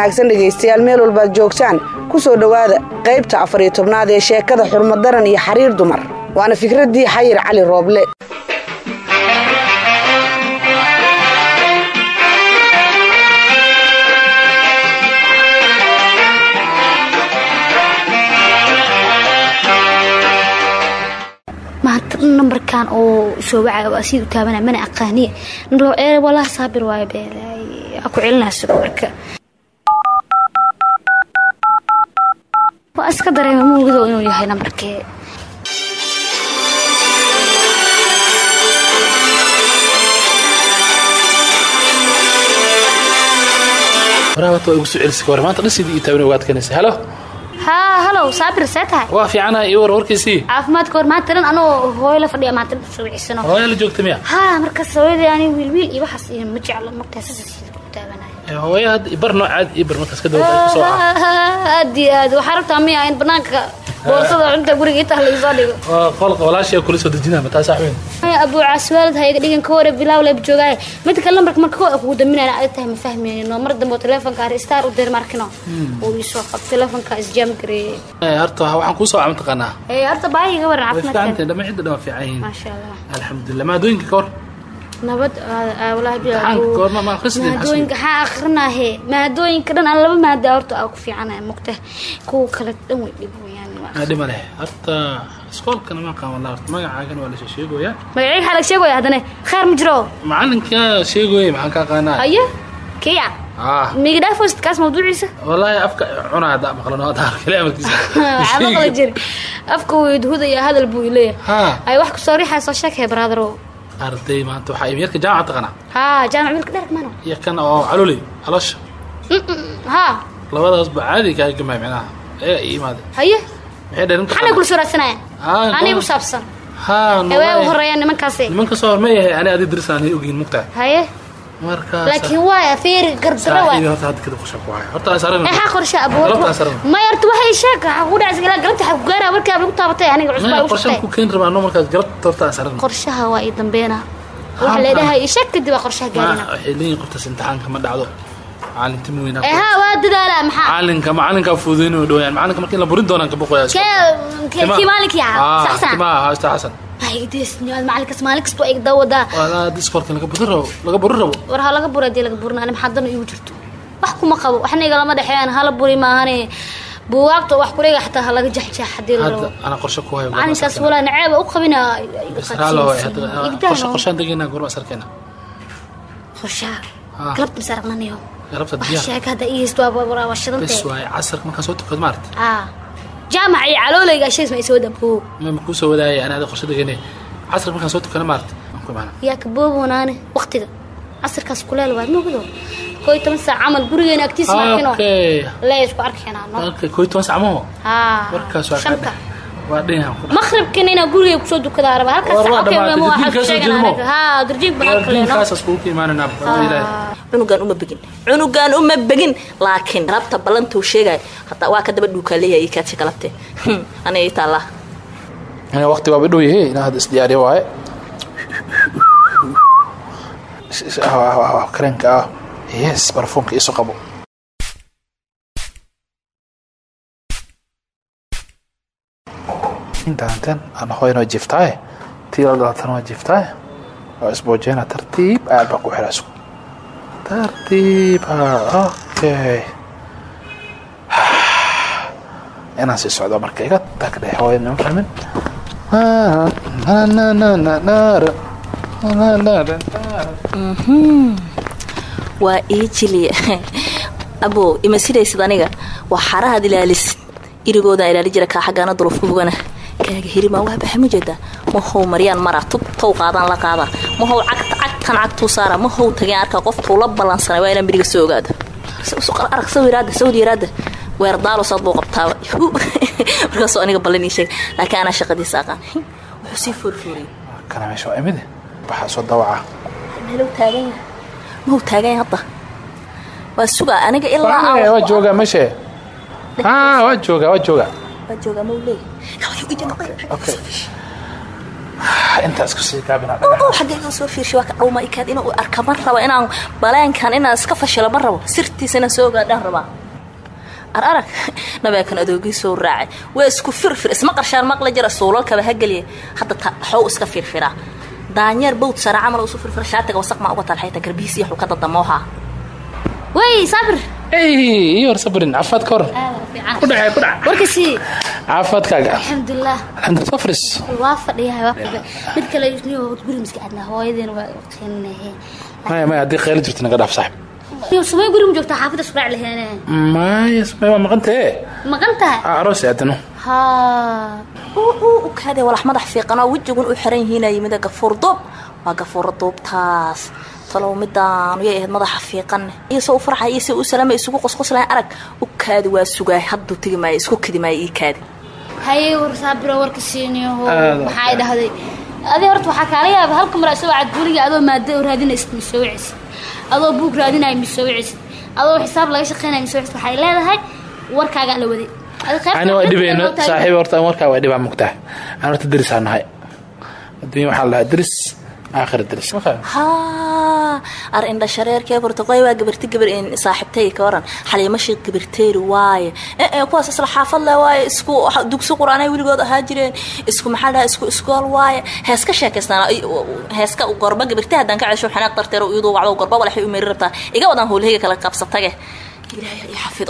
wanaagsan dhegaystayaal meel walbaad joogtaan ku soo dhowaada qaybta afar iyo tobnaad ee sheekada xurmadaran iyo xariir dumar waana fikraddii xayir cali rooble maanta nambarkan oo soo wacaya waa sii u taabanaya mana aqaaniye ee walaa saabir waayo beelay aa ku celinaa sidoo marka waa iska dareema muugido inuu yahay nambarkee waraabata waa igu soo celisay war maanta dhasidii ii taaban waad kanaysa halo haa halow saabir see tahay waa fiicanaha ii war warkiisii caafimaadka war maanta dhan anoo hooyo la fadhiya maanta dhan soo wicisano hooyaa la joogta miya haa markaas hooyadii ani wiil wiil iyo waxaas iyo ma jeclo markaa sasa ku taabanaya Eh, hooya hadda ibar noo caadi ii bar markaas kadib waxay kusoo ah aad iyo aad waxaa rabtaa miya in banaanka boorsada cunta guriga intaa laisoo dhigo waa qolqa walaashii kula soo dejinaa mataa saaxweyn abuu caaswaalid ha iga dhigan ka hore bilaaw leeb joogaaye mid kale lambarka marka koo kugu daminayna adag tahay ma fahmayno mar dambe oo teleefonka ari star u dir markino uu isoo qab teleefonka isjaam gareeyey Eh, horta waxaan kuu soo camal taqaanaa ee horta baahi iga waran way caafimaadka fiicantahay dhama cidda dhan waa fiican yihiin maasha allah alxamdulilah maadooyinka ka hor nabad walaahi Imtixaanka goorma ma akhrisideen maadooyinka waxaa akrinaahe maadooyinka dhan aan laba maada horta aa ku fiicanaya mugta kuwa kale dhan way dhib weyaan Ah, dhima leh horta iskoolkana ma aqaan wallah horta magacaagana waa lasoo sheegoyaa magacayga waxaa laga sheegaya haddana kheer ma jiro macalinka sheegoye maxaan ka aqaanaa haye kiya ah migdhaafos kaas mawduuciisa wallaahi afka cunaa hadda maqlano hadda arkale amarkiisa waxaa maqla jiri afka wuu idhudaya hadal buu ileeyahay ha ay wax kusoo riixaya soo sheekaya brother arday maanta waxaa imi yarka jaamaca taqaanaa haa jaamac wiilka dheer mano iyo kan oo caloley caloosha haa labadaasba caadi kaaga gamay micnaha ayaga i imaade haye maxay dhaheen maxaanay kula soo raadsanaya Ah, anay goor- ku saabsan ha hawee u no horeeya nimankaasi nimanka soo horma yahay ani adi dirisaan ogyihin mugtahay haye markaas laakiin waaya feeri gardaro waay saaxiibi horta hadda kadib qusha ku haya horta aan saran maxaa qorshe abuur Galabtaan saran. may horta waxay sheeg waxaa ku dhacaysa ilaa galabta waxaa ku gaaraya markaa bay ku taabatay aniga cusbaa maya igu qorshan shaqtay ku keeni rabaa no markaas galabta horta aan saran qorshaha waa ii dambeena waxa Haa, leedahay ii sheeg kadib waa qorshaha gaarina waxay leeyihin qoftaas imtixaanka ma dhacdo macalinti ma weynaa ee haa waa dadaalaa maxaa macalinka macalinka fududeyn u dhawayaan macalinka markii la burin doonaan ka boqoyaa kee kii maalinkii ah sax sax timaha haasta xasan ay deesniyaad macalinkas maalin kasta waa igda wadaa walaa diskorka laga burin rabo laga burin rabo war ha laga bura hadii laga burina ani maxaa dan igu jirto wax kuma qabo waxna igalama dhexeeyaan hala buri maahane buugaagta wax kuleega xataa ha laga jaxjax hadii la hadda rabo ana qorshe ku hayo macalinkaas walaa naceeba u qabina israalo way hadda qorshe qorshaan degeynaa goorma sarkeena qorshaha Ah. galabta mise aragnanayo galabta wax diyaar sheeka hadda ii haysto waa waa bes shidantee waaye casarka markaan soo tukad maarata ah jaamac iyo caloolayga shays ma isoo dabo ma kuu soo wadaayay ani ada qorshe degeynay casarka markaan soo tukana maarata aan ku imaana yaa ka booboonaane waqtiga casirkaas kuleel waad moogdo koo iyo toban saac camal gurigeena agtiisa markino okay lee isku arkeenaa no okay koo iyo toban sac maho haa warkaas waa shanta kadhe waa dhinaan ku maqribkina inaa guriga kusoo dukadaa raba halkaas War waa okay, dhamaatay, ma waxaa darjiinkaas sheeganaa oo anaga. haa darjiinka banaan kale no diinkaasas kugu ka imaananaa ilaahay cunugaan uma begin cunugaan uma begin laakiin galabta ballantuu sheegay hataa waa ka daba dhuukaa leeyahay ii kaadsi galabte aniga ii taallaa Ina waqti waa dhow yahay inaa hadda isdiyaariyo waaye kareenka ah yes barfuunka isu qabo intaantan aan hooyana waa jiftaaye tii la dhalatana waa jiftaaye waa isboojeyna tartiib aad baa ku xira isku tartiib ah okay inaan sii socdo marka iga tagdhe hooya nima fahmin waa ii jiliya abo ima sidaysid aniga waa xarahaad ilaalisid irigoodaan ilaali jira kaa xaggaana duruuf ku bogana kaaga hirimaa waa baxa ma jeedaa mahow maryaan mara tubtow qaadaan la qaadaa mahow cagta cagtan cagtuu saara mahow tageen arkaa qoftuu la ballansanay waa inaan beriga soo ogaado arag sawiraada sawd yaraada weer daalosaad buu qabtaaba markaasoo aniga ballan ii sheeg laakiin anaa shaqadiisa aqaan wuxuu sii foorfooriyey kana meesha waa imide waxaa soo dawaca meelow taagan yahay mahow taagan yahay hadda waa sugaa aniga ilaa Waa- waa joogaa meesha Ah, waa joogaa waa joogaa waa joogaa maw leeyahay okay intaa isku sii gaabina oo xaggee inuu soo fiirshay waa ka dhowma ikaad inuu arka ma rabo inaan baleenkan inaan iska fashilo ma rabo sirtiisa inaan soo ogaadhaan rabaa ar arag nabeekan adoogiisoo raacay waa isku firfir isma qarshaan maqla jira suulalkaba ha geliya hadda ta xow iska firfiraa daanyeer bawd sara camal isu firfira shaatiga wasaq maa uga talxayta garbihiis iyo xulka dadamooha wey saabir ey iyo hor sabrin caafimaad ka hor ku dhacay ku dhac warkasii caafimaadkaaga alxamdulilah alxamdulillah safris waa fadhiyahay waa fadhiya mid kale niyo guri miska adnaa hooyadeena waa qeenahe maya maya haddii khayl jirto naga dhaaf saaxib niyo sumay guri ma joogtaa xaafida suraac leheene maya samay waa maqantee maqan tahay aroos aadano ha u kaade walax madax fiiqanoo wejigun u xiran yihiina yimida gafuur duub waa gafuura duubtaas talow midaan yay ahayd madaxa fiiqan iyo se u farxay iyo se u salaama isugu qosqoslayn arag u kaadi waa sugaay hadduu tegi maayo isku kedi maayo ii kaadi haye war saabiro warka siiniyaho Aad u maxay dhahday adi horta waxaa kaala yaaba halka mar isagoo cadbuliga adoo maado raadinaysid misoo wicisid adoo buug raadinaya misoo wicisid adoo xisaab laga shaqeynaya misoo wicisid waxay leedahay warkaagaa la waday Adi qaybta ani waa qaybta dhibayno loo taagay. saaxiib horta warkaa waa dhibaa mugtaha aan horta derisaa nahay adduunya waxaa la dhahaa deris aakhira deris ma fahmi haa ar indha shareerkee burtaqoy waa gabarti gabar saaxiibtay ka waran xaliimashii gabarteeri waaye ee ee kuwaas isla xaafad leh waaye isku dugsi qur-aanay weligood ahaa jireen isku maxaa dhaha isku iskool waaye heeska sheekaystaan heeska gorba gabarti haddaan ka cesho xanaaq darteero iyadoo wacdo gorba walaxay u meeri rabtaa iga wadaan howlahayga kala qabsatage ilaahay ii xafido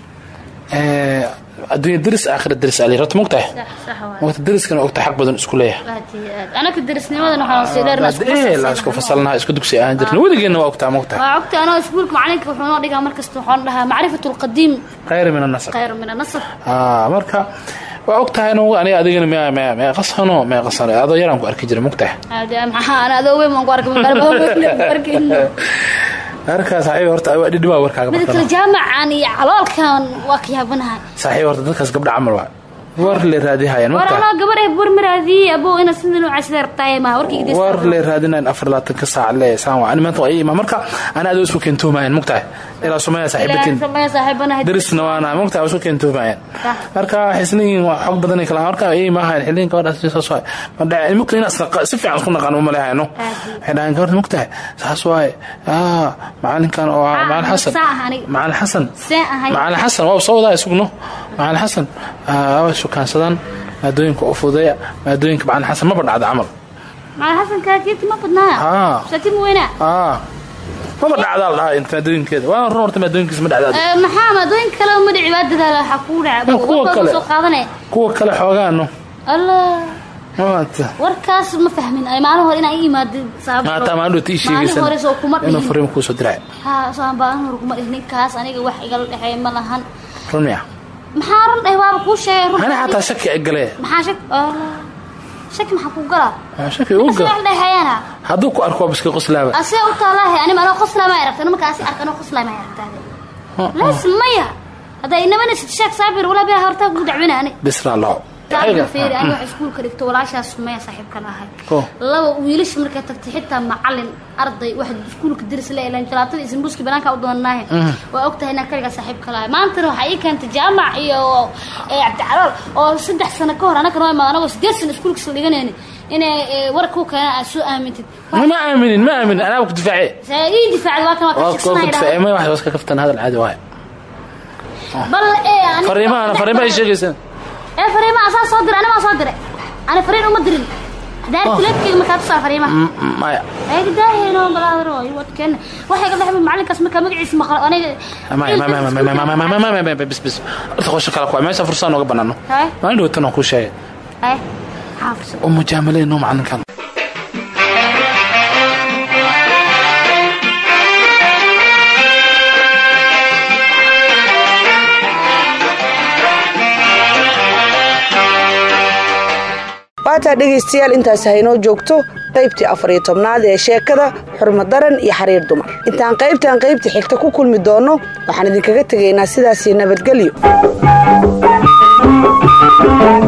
adduunya deris aakhira deris ali horta mugtahay Sax, sax waay. waqti deriskana ogta xaq badan isku leeyahay aad iyo aad anaka darisnimadan waxaan sii dheerna isku ee la isku fasalnaha isku dugsi aan jirna weligeena waa ogtaa mugtahay waa ogta anoo iskuulka macalinka wuxuu noo dhigaa markasta waxaan dhahaa macrifatu lqadiim khayr min annasab khayr min anasab aa marka waa ogtahay anu aniga adigana mea mea mea qasano mea qasano adoo yaraan ku arki jiray mugtahay aade maxaa ana adoo weyn baan ku arkay magaalada weyn ku arkayno marka saaxiib horta waa dhidhibaa warkaaga mida kale bartana jaamacan iyo caloolkan waa ka yaabanahay saaxiib horta dadkaas gabdha camal waa war le raadihayaan war mugtahay anoo gabar eh war maraadiyey abow ina sida nooca sida rabtaay maha warkayga des war le raadinayn afar labaatan ka saac le saan waa ani maanta waa ii imaa marka ana adoo isku keentuumayan mugtahay ilaa sumaya saaxiibatiin samaya saaxiibanahay derisna waana mugtahay waa isku keentuumayan Sax. marka xisniin waa xog badan ay kala marka ii maahayn xiliin gabadhaas saas waay ma dhaca mugtahay inaas naqa- si fiican isku naqaan uma leehayno waxay dhahaan gabadha mugtahay saas waaye aa macalinkan oo ah Ah, macalin xasan saa ah aniga. macalin xasan see ahay macalin xasan waa soo wadaa isugno macalin xasan waa shukaansadaan maadooyinka u fududeeya maadooyinka macalin xasan maba dhacda camal macalin xasan kaakiibti ma badnaa Ah. saakiib weynaa aa maba dhacdaa la dhahaa inta maadooyinkeeda waa run horta maadooyinkiisa ma dhacdaa Eh, maxaa maadooyinka kale uma dhici waa dadaala waxaa kugu dhaca Ah, kuwa warkooda kale. soo qaadane kuwa kale xoogaano allah maanta warkaas ma fahmin ay maalin hore inaa ii imaadid saabto maanta maalin dhowta ii maalin hore soo kuma sheegaysan inuu dhihin fariimo kuusoo diray ha soo maalin hore kuma dhihin ninkaas aniga wax igala dhexeeya ma lahan run miya maxaa run dheh waaba kuu sheegay run ani xataa shaki egale maxaa shak allah shaki maxaa kuu galaa shaki u Ninkaas gal wax dhexeeyana hadduu ku arko waa biska qoslaaba asee u taalaahe anima anoo qoslaa ma aragta markaasi arka anoo qoslaa ma aragtaade laas maya hadda inamana sheek saabir walaa biha hortaa kugu dacwina ani bisra lao saabir fiiri aniga wax iskuulka dhigto walaashaas sumaya saaxiibkan ahay Oh. laba wiilasha markay tagtay xitaa macalin arday wax iskuulka diris la ilan jalaatada isinbuuski banaanka u doonanahe waa ogtahay inaan kaligaa saaxiibka lahay maantana waxaa ii keentay jaamac iyo eh, cabdicalool oo saddex sano ka hor anagana waa imaad anagoo sideed sano iskuulka isla dhiganayni inay eh, war kuu keenaan aad soo aamintid ma aaminin ma aaminin anaa ku difaace saa ii difaacday waa kan waa ka waa ku shaqsanaya difaace ma wax iska kaftan hadal caadi waaye bal ee aniga- fariimahana fariimaha ay sheegaysan ee fariimaha asaa soo diray anigaa soo diray ani fariin uma dirin hadaan Oh. kuleebkeyga markaa tusaa fariimaha maya ayaga daahayno balaadaro wadkeena waxay ka dhexba macalinkaas markaa magaciisa maqlo aniga maya maya maya maya maya maya maya maya maya bis bis horta qorshe kale kuwa meesha fursad nooga banaano Hay. maalin dhawatan aan kuu sheegay hay xaafis oo mujaamaleyn noo macalinkan waataa dhegaystayaal intaas haynoo joogto qaybtii afar iyo tobnaad ee sheekada xurmadaran iyo xariir dumar intaan qaybtan qaybta xigta ku kulmi doonno waxaan idinkaga tegaynaa sidaasii nabadgelyo